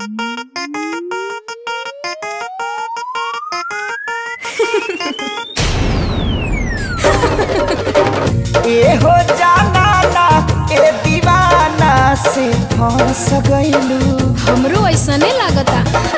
ए हो जाना ना ए दीवाना से फंस गइलू हमरो ऐसने लागता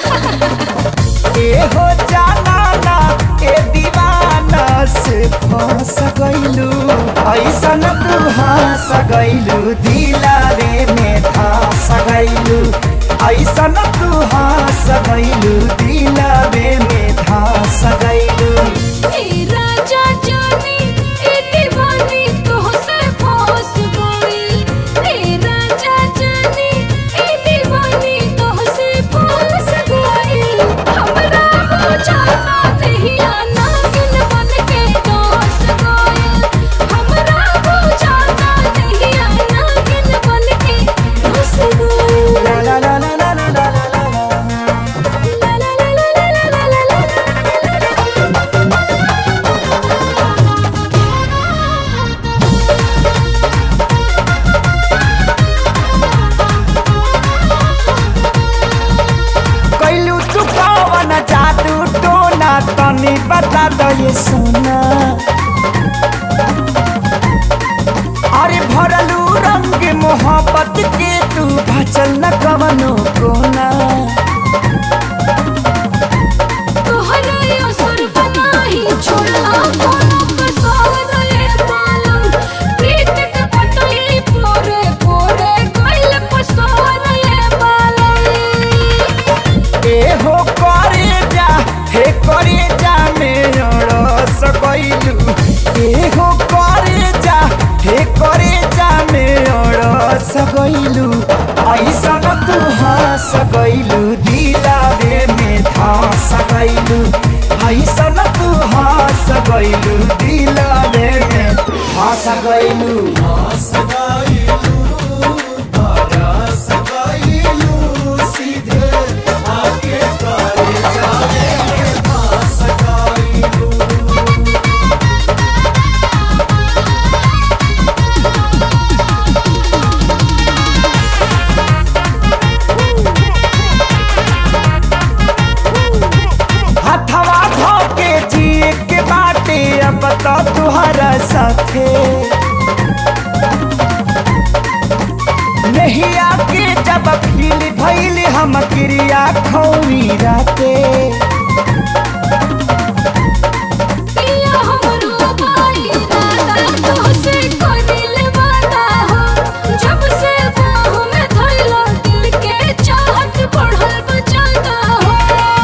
ए हो जाना ना ए दीवाना से फंस गइलू ऐसन तू हंस गइलू दिलारे में धंस गइलू ऐसन तू हंस गइलू दिलारे में धंस गइलू ए राजा जानी ए दीवानी तोहसे फंस गई ए राजा जानी ए दीवानी तोहसे फंस गई हमरा बुझाता नहीं आना किन बन के दोस गई हमरा बुझाता नहीं आना किन बन के दोस गई ला ला ला ला ला ला ला ला ला ला ला ला ला ला ला ला ला कैलू तू कवन जादू टोना तनी बता दो ये सोना अरे भरलू रंग मोहब्बत के तू भचल न कवनो कोना तोहरा असर बनाही छोड़ला कोनो कसौर रे बालम प्रीत के पटली पोरे पोरे गइल पसौर रे बालम ए हो करे जा हे करे जा मेरा सकैलू ए हो करे जा हे करे जा मेरा सकैलू ऐसन तू हंस गइलू दिलावे में धंस गइलू ऐसन तू हंस गइलू दिलावे में धंस गइलू हथवा धोके जिए के बाटे अब तो तुहरा साथे नहीं आके जब फील भइल हम क्रिया खौरी राते पिया हमरो भाई राधा तोहसे कोदिल वादा हो जब से बाहों में धइलो दिल के चाहत बढ़ल बजाता हो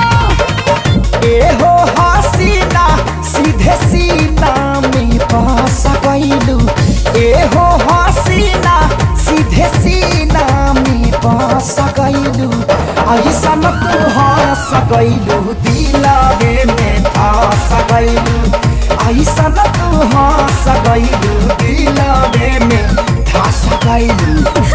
ए हो हसीना सीधे सीना में पास गइलू ए हो हसीना सीधे सीना में पास गइलू ऐसन तू हंस गइलू दिलावे में धस गइलू ऐसन तू हंस गइलू दिलावे में धस गइलू